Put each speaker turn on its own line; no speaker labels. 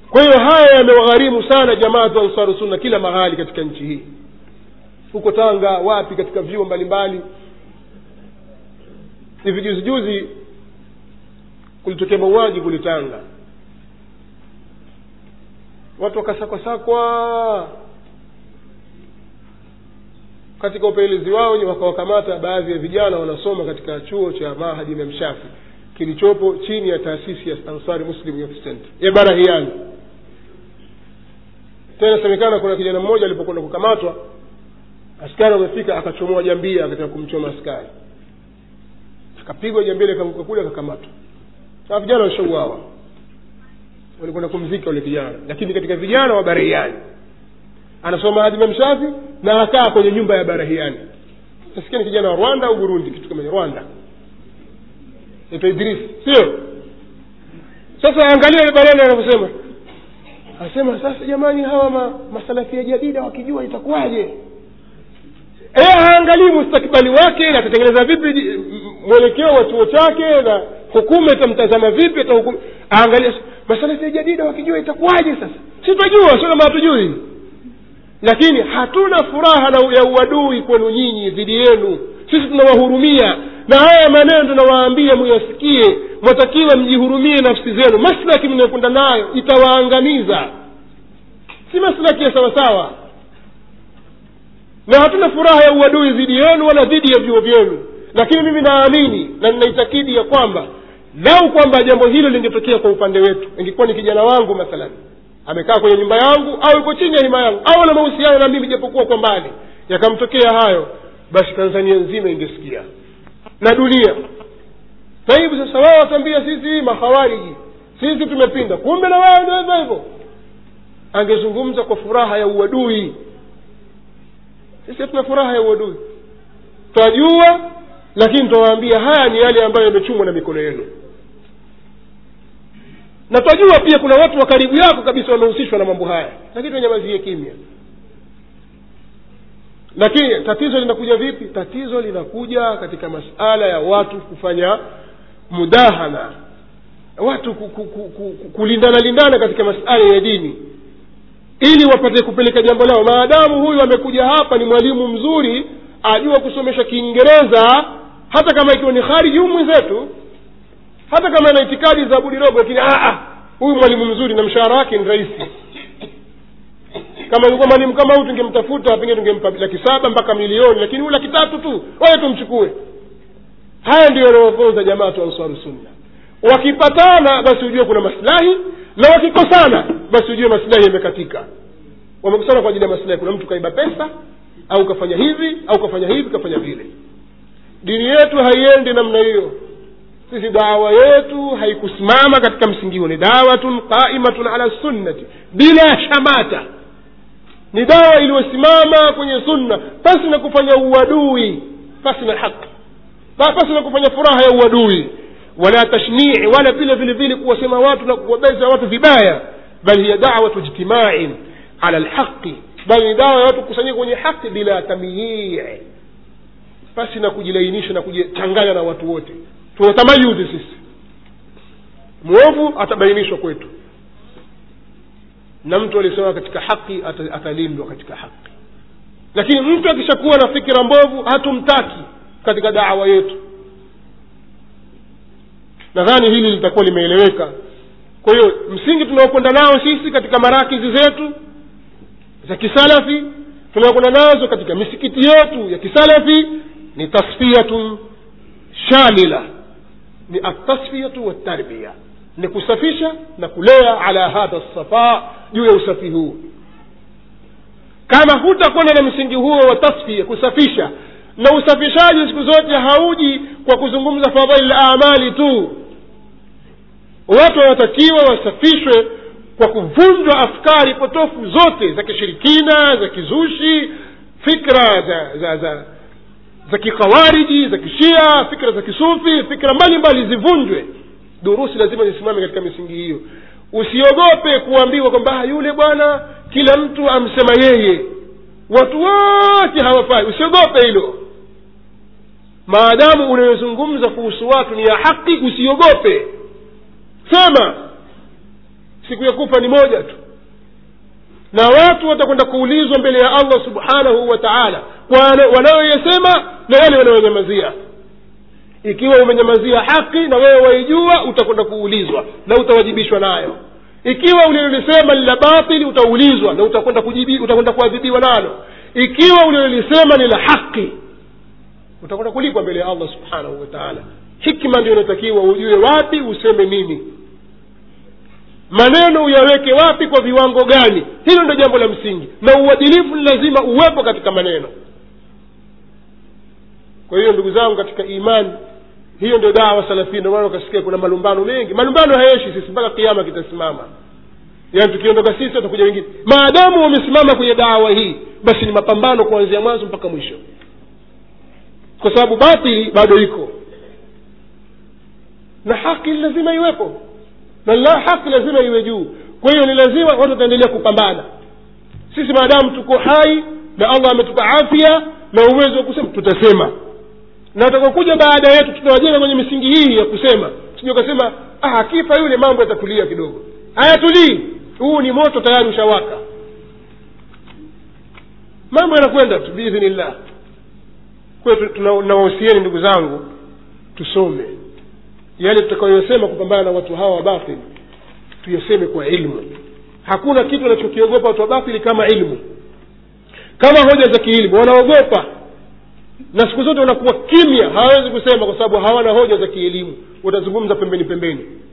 kwa hiyo haya yamewagharimu sana jamaatu ansaru sunna kila mahali katika nchi hii huko tanga wapi katika vyuo mbalimbali hivi juzi juzi kulitokea mauaji kule tanga watu wakasakwasakwa katika upelelezi wao wakawakamata baadhi ya vijana wanasoma katika chuo cha mahadi imam shafi kilichopo chini ya taasisi ya ansari muslim youth center ya barahiani tena semekana kuna kijana mmoja alipokwenda kukamatwa askari wamefika akachomoa jambia akataka kumchoma askari akapigwa jambia likaanguka kule akakamatwa na vijana washauawa walikwenda kumzika ule kijana lakini katika vijana wa barahiani anasoma hadi memshafi na akaa kwenye nyumba ya barahiani nasikia ni kijana wa rwanda au burundi kitu kama rwanda naitwa idris sio sasa angalia ile maneno anavyosema anasema sasa jamani hawa ma, masalafia jadida wakijua itakuwaje e, haangalii mustakbali wake na atatengeneza vipi mwelekeo wa chuo chake na hukumu itamtazama vipi atahukumu aangalia masalafia jadida wakijua itakuwaje sasa si twajua sio kama hatujui lakini hatuna furaha na ya uadui kwenu nyinyi dhidi yenu sisi tunawahurumia na haya maneno tunawaambia muyasikie mwatakiwa mjihurumie nafsi zenu maslaki mnayokwenda nayo itawaangamiza si maslaki ya sawasawa na hatuna furaha ya uadui dhidi yenu wala dhidi ya vyuo vyenu lakini mimi naamini na ninaitakidi ya kwamba lau kwamba jambo hilo lingetokea kwa upande wetu ingekuwa ni kijana wangu mathalan amekaa kwenye nyumba yangu au yuko chini ya hima yangu au ana mahusiano na mimi japokuwa kwa mbali yakamtokea hayo basi tanzania nzima ingesikia na dunia taibu sasa wao watambia sisi mahawariji sisi tumepinda kumbe na wao ndio hivyo hivyo angezungumza kwa furaha ya uadui sisi hatuna furaha ya uadui twajua lakini twawaambia haya ni yale ambayo yamechumwa na mikono yenu na twajua pia kuna watu wa karibu yako kabisa wamehusishwa na mambo haya lakini tunyamazie kimya lakini tatizo linakuja vipi tatizo linakuja katika masala ya watu kufanya mudahana watu ku, ku, ku, ku, kulindana lindana katika masala ya dini ili wapate kupeleka jambo lao maadamu huyu amekuja hapa ni mwalimu mzuri ajua kusomesha kiingereza hata kama ikiwa ni khariji huyu mwenzetu hata kama ana itikadi za budirogo lakini huyu mwalimu mzuri na mshahara wake ni rahisi kama ilikuwa mwalimu kama huyu tungemtafuta pengine tungempa laki saba mpaka milioni lakini huyu laki tatu tu waye tumchukue haya ndio yanayofunza jamaa tu ansaru sunna wakipatana basi ujue kuna maslahi na wakikosana basi ujue maslahi yamekatika wamekosana kwa ajili ya maslahi kuna mtu kaiba pesa au kafanya hivi au kafanya hivi kafanya vile dini yetu haiendi namna hiyo sisi dawa yetu haikusimama katika msingi huo ni dawatun qaimatun ala sunnati bila shamata ni dawa iliyosimama kwenye sunna pasi na kufanya uadui pasi na haki pasi na kufanya furaha ya uadui wala tashnii wala vile vile vile kuwasema watu na kuwabeza watu vibaya bal hiya dawatu ijtimain ala lhaqi bali ni dawa ya watu kukusanyika kwenye haki bila tamyii pasi na kujilainisha na kujichanganya na watu wote tuna tamayuzi sisi mwovu atabainishwa kwetu na mtu alisema katika haki atalindwa katika haki lakini mtu akishakuwa na fikira mbovu hatumtaki katika dawa yetu nadhani hili litakuwa limeeleweka kwa hiyo msingi tunaokwenda nao sisi katika marakizi zetu za kisalafi tunaokwenda nazo katika misikiti yetu ya kisalafi ni tasfiyatun shamila ni atasfiyatu waltarbia ni kusafisha na kulea ala hadha safa juu ya usafi huu kama hutakwenda na msingi huo wa tasfia kusafisha na usafishaji siku zote hauji kwa kuzungumza fadhaili la amali tu watu wanatakiwa wasafishwe kwa kuvunjwa afkari potofu zote za kishirikina za kizushi fikra za za za za kikhawariji za kishia fikra za kisufi fikra mbalimbali zivunjwe durusi lazima zisimame katika misingi hiyo usiogope kuambiwa kwamba yule bwana kila mtu amsema yeye watu wote hawafai usiogope hilo maadamu unayozungumza kuhusu watu ni ya haki usiogope sema siku ya kufa ni moja tu na watu watakwenda kuulizwa mbele ya allah subhanahu wa taala kwa wanayoyasema na yale wanayonyamazia ikiwa umenyamazia haki na wewe waijua utakwenda kuulizwa na utawajibishwa nayo ikiwa ulilolisema ni la batili utaulizwa na utakwenda kujibi- utakwenda kuadhibiwa nalo ikiwa ulilolisema ni la haki utakwenda kulipwa mbele ya allah subhanahu wa taala hikma ndio inatakiwa ujue wapi useme nini maneno uyaweke wapi kwa viwango gani hilo ndio jambo la msingi na uadilifu ni lazima uwepo katika maneno kwa hiyo ndugu zangu katika imani hiyo ndio dawa salafia ndio maana ukasikia kuna malumbano mengi malumbano hayeshi sisi mpaka kiama kitasimama yaani tukiondoka sisi watakuja wengine maadamu wamesimama kwenye dawa hii basi ni mapambano kuanzia mwanzo mpaka mwisho kwa sababu batili bado iko na haki lazima iwepo na la haki lazima iwe juu kwa hiyo ni lazima watu wataendelea kupambana sisi maadamu tuko hai na allah ametupa afya na uwezo wa kusema tutasema na watakaokuja baada yetu tutawajenga kwenye misingi hii ya kusema sija ukasema ah, akifa yule mambo yatatulia kidogo hayatulii huu ni moto tayari ushawaka mambo yanakwenda tu biidhnillah kwa hiyo tunawahusieni ndugu zangu tusome yale tutakayosema kupambana na watu hawa wa batili tuyaseme kwa ilmu hakuna kitu wanachokiogopa watu wa batili kama ilmu kama hoja za kiilmu wanaogopa na siku zote wanakuwa kimya hawawezi kusema kwa sababu hawana hoja za kielimu watazungumza pembeni pembeni